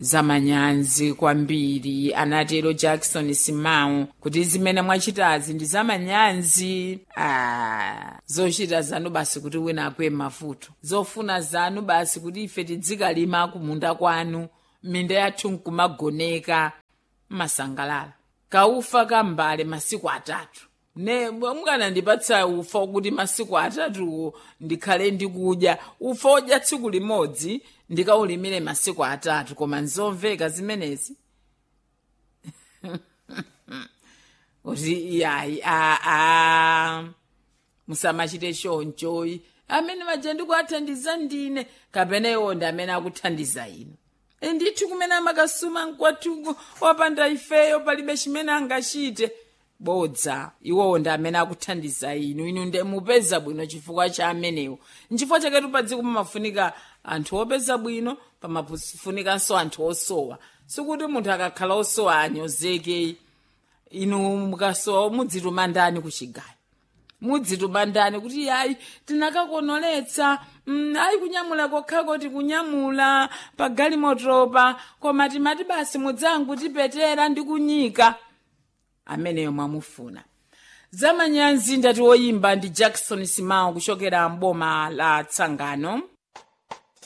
zamanyazi kwambiri anatero jackson simao kuti zimene mwachitazi ndi zamanyazi ah, zochita zanu basi kuti wina akwe mavuto zofuna zanu basi kuti ife tidzikalima kumunda kwanu minda yathu nkumagoneka masangalala kaufa kambale masiku atatu ne mukanandipatsa ufa kuti masiku atatu ndikhale ndikudya ufa odya tsiku limodzi ndikaulimire masiku atatu koma nzomveka zimenezi kuti yayi aa musamachite chonchoyi amene maja ndikuathandiza ndine kapena iwo ndi amene akuthandiza inu ndithu kumene amakasuma mkwathuku wapanda ifeyo palibe chimene angachite bodza iwowo ndi amene akuthandiza inu inu ndi mupeza bwino chifukwa cha amenewo nchifukwa chaketu pa dziko pamafunika anthu opeza bwino pamafunikanso anthu osowa sikuti munthu akakhala osowa anyozeke inu mukasowa mudzituma ndani kuchigayo mudzituma ndani kuti yayi tinakakonoletsa mm, ayi kunyamula kokhako tikunyamula pa galimotopa koma timati basi mudzangu tipetera ndi kunyika ameneyo mwamufuna zamanyazi ndati woyimba ndi jackson simao kuchokera mboma la tsangano